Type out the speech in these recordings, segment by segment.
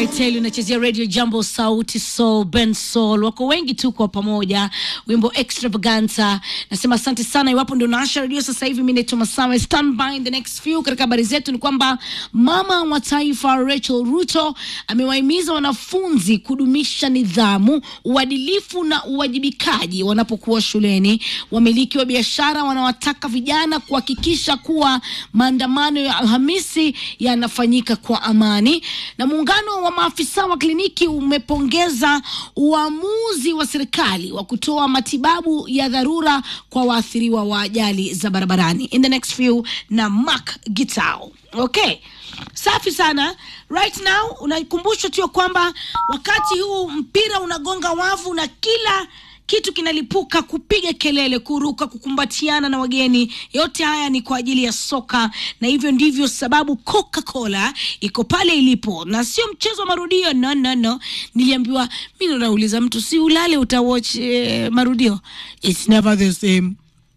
Tell unachezea radio jambo sauti soul ben soul wako wengi tu kwa pamoja wimbo extravaganza nasema asante sana iwapo ndio naasha redio sasa hivi mi naitwa masawe stand by in the next few katika habari zetu ni kwamba mama wa taifa rachel ruto amewahimiza wanafunzi kudumisha nidhamu uadilifu na uwajibikaji wanapokuwa shuleni wamiliki wa biashara wanawataka vijana kuhakikisha kuwa maandamano ya alhamisi yanafanyika kwa amani na muungano wa maafisa wa kliniki umepongeza uamuzi wa serikali wa kutoa matibabu ya dharura kwa waathiriwa wa ajali za barabarani in the next few na Mark Gitao okay safi sana right now unakumbushwa tu ya kwamba wakati huu mpira unagonga wavu na kila kitu kinalipuka kupiga kelele kuruka kukumbatiana na wageni yote haya ni kwa ajili ya soka na hivyo ndivyo sababu coca cola iko pale ilipo na sio mchezo wa marudio no no no niliambiwa mi ndo nauliza mtu si ulale utawatch eh, marudio its never the same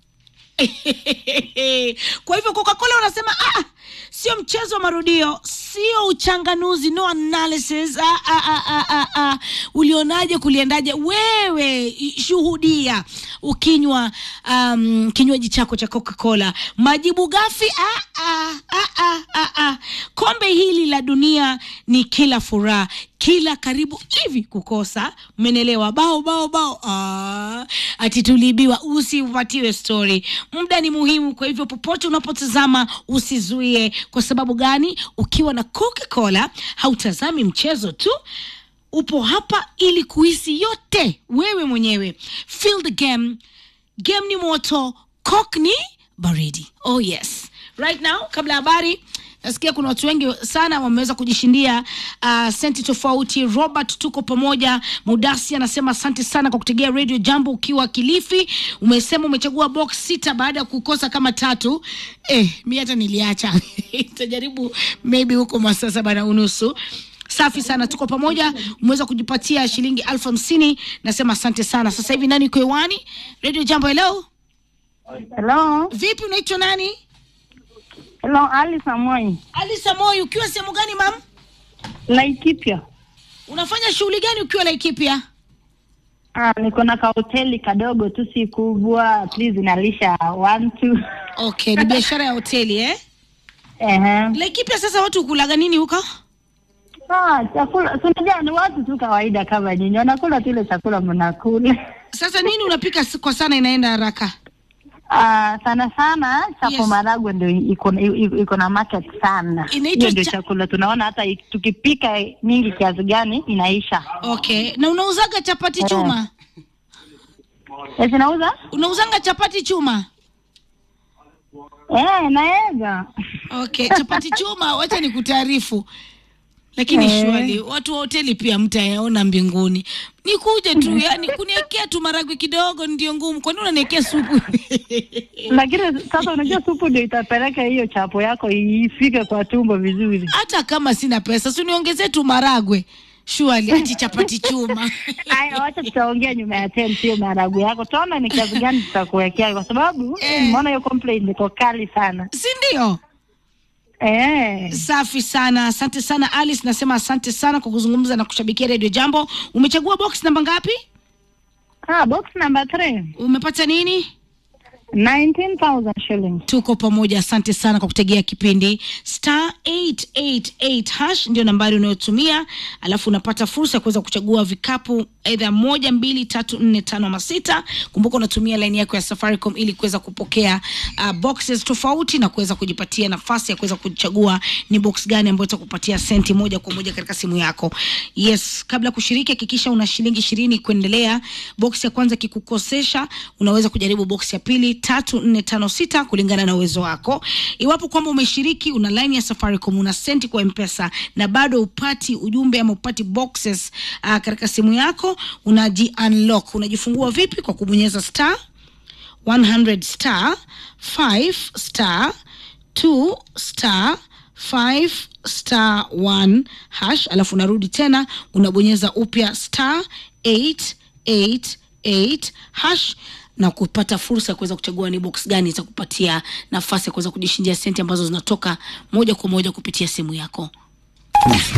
kwa hivyo coca-cola wanasema ah, sio mchezo wa marudio sio uchanganuzi no analysis ah, ah, ah, ah, ah, ah. ulionaje kuliendaje wewe i- shuhudia ukinywa um, kinywaji chako cha coca-cola majibu gafi ah, ah, ah, ah, ah, ah. kombe hili la dunia ni kila furaha kila karibu hivi kukosa umenelewa bao bao bao ah, ati tuliibiwa usipatiwe story muda ni muhimu kwa hivyo popote unapotazama usizuie kwa sababu gani ukiwa na coca cola hautazami mchezo tu upo hapa ili kuhisi yote wewe mwenyewe feel the game game ni moto coke ni baridi oh yes right now kabla ya habari nasikia kuna watu wengi sana wameweza kujishindia uh, senti tofauti robert tuko pamoja mudasi anasema asante sana kwa kutegea radio jambo ukiwa kilifi umesema umechagua box sita baada ya kukosa kama tatu eh, mi hata niliacha itajaribu maybe huko masaa saba na unusu safi sana tuko pamoja umeweza kujipatia shilingi elfu hamsini nasema asante sana sasa hivi nani uko hewani radio jambo hello Hello, vipi unaitwa nani hello, Ali Samoi, alisa moyo ukiwa sehemu gani mam Laikipia. unafanya shughuli gani ukiwa laikipia Ah, niko na kahoteli kadogo tu, si kubwa, please inalisha one two. okay ni biashara ya hoteli eh Ehe. laikipia sasa watu hukulaga nini huko Ah, chakula si unajua ni watu tu kawaida kama nyinyi, wanakula tu ile chakula mnakula. sasa nini unapika s- kwa sana inaenda haraka Ah, sana sana chapo Yes. maragwe ndio iko iko iko na market sana. Inaitwa Hiyo ndio cha- chakula tunaona, hata i- tukipika mingi kiasi gani inaisha. okay na unauzaga chapati Eh. chuma Eh, zinauza? unauzanga chapati chuma Eh, naweza. okay chapati chuma wacha ni kutaarifu lakini Eh. shwali watu wa hoteli pia mtayaona mbinguni nikuje tu yani kuniekea tu maragwe kidogo ndio ngumu kwani unaniekea supu Lakini sasa unajua supu ndio itapeleka hiyo chapo yako ifike kwa tumbo vizuri. hata kama sina pesa si uniongezee tu maragwe shwali ati chapati chuma Aya, wacha tutaongea nyuma ya tent, sio maharagwe yako. Tuona ni kiasi gani tutakuwekea, kwa sababu Eh. nimeona hiyo complaint iko kali sana. si ndio Eh, safi sana asante sana alice nasema asante sana kwa kuzungumza na kushabikia redio jambo umechagua box namba ngapi ah, box number three, umepata nini 19,000 shillings. tuko pamoja asante sana kwa kutegea kipindi star 888 hash ndio nambari unayotumia alafu unapata fursa ya kuweza kuchagua vikapu aidha moja mbili tatu nne tano ama sita kumbuka unatumia laini yako ya safaricom ili kuweza kupokea uh, boxes tofauti na kuweza kujipatia nafasi ya kuweza kuchagua ni box gani ambayo itakupatia senti moja kwa moja katika simu yako yes kabla ya kushiriki hakikisha una shilingi ishirini kuendelea box ya kwanza kikukosesha unaweza kujaribu box ya pili tatu nne tano sita kulingana na uwezo wako iwapo kwamba umeshiriki una line ya safaricom una senti kwa mpesa na bado upati ujumbe ama upati boxes uh, katika simu yako unaji unlock unajifungua vipi kwa kubonyeza star 100 star 5 star 2 star 5 star 1 hash alafu unarudi tena unabonyeza upya star 888 hash na kupata fursa ya kuweza kuchagua ni box gani itakupatia nafasi ya kuweza kujishindia senti ambazo zinatoka moja kwa moja kupitia simu yako